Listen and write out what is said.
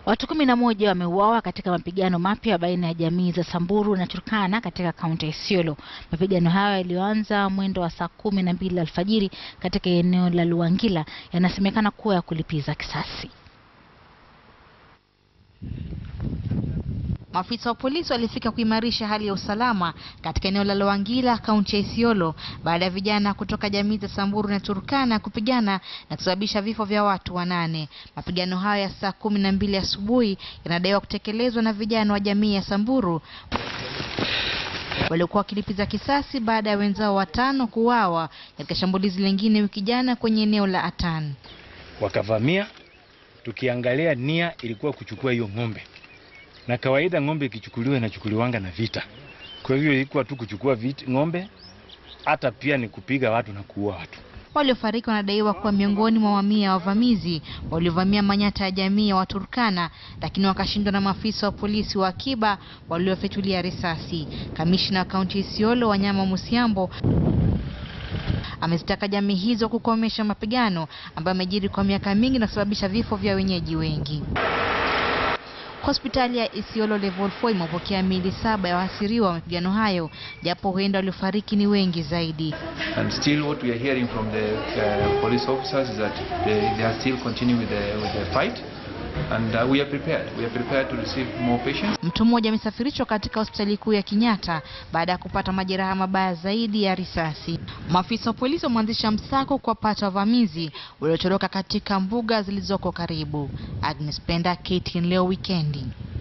Watu kumi na moja wameuawa katika mapigano mapya baina ya jamii za Samburu na Turkana katika kaunti ya Isiolo. Mapigano hayo yaliyoanza mwendo wa saa kumi na mbili alfajiri katika eneo la Luangila yanasemekana kuwa ya kulipiza kisasi. Maafisa wa polisi walifika kuimarisha hali ya usalama katika eneo la Loangila, kaunti ya Isiolo, baada ya vijana kutoka jamii za Samburu na Turkana kupigana na kusababisha vifo vya watu wanane. Mapigano hayo ya saa kumi na mbili asubuhi yanadaiwa kutekelezwa na vijana wa jamii ya Samburu waliokuwa wakilipiza kisasi baada ya wenzao watano kuuawa katika shambulizi lingine wiki jana kwenye eneo la Atan. Wakavamia, tukiangalia nia ilikuwa kuchukua hiyo ng'ombe na kawaida ng'ombe ikichukuliwa inachukuliwanga na vita. Kwa hivyo ilikuwa tu kuchukua vita, ng'ombe, hata pia ni kupiga watu na kuua watu. Waliofariki wanadaiwa kuwa miongoni mwa mamia ya wavamizi waliovamia manyata ya jamii ya Waturkana, lakini wakashindwa na maafisa wa polisi wa akiba waliofyatulia risasi. Kamishna wa kaunti ya Isiolo Wanyama Musiambo amezitaka jamii hizo kukomesha mapigano ambayo yamejiri kwa miaka mingi na kusababisha vifo vya wenyeji wengi. Hospitali ya Isiolo Level 4 imepokea miili saba ya waasiriwa wa mapigano hayo, japo huenda waliofariki ni wengi zaidi. And still what we are hearing from the uh, police officers is that they, they are still continuing with the, with the fight and uh, we are prepared. We are prepared to receive more patients. Mtu mmoja amesafirishwa katika hospitali kuu ya Kenyatta baada ya kupata majeraha mabaya zaidi ya risasi. Maafisa wa polisi wameanzisha msako kuwapata wavamizi waliotoroka katika mbuga zilizoko karibu. Agnes Penda, KTN leo wikendi.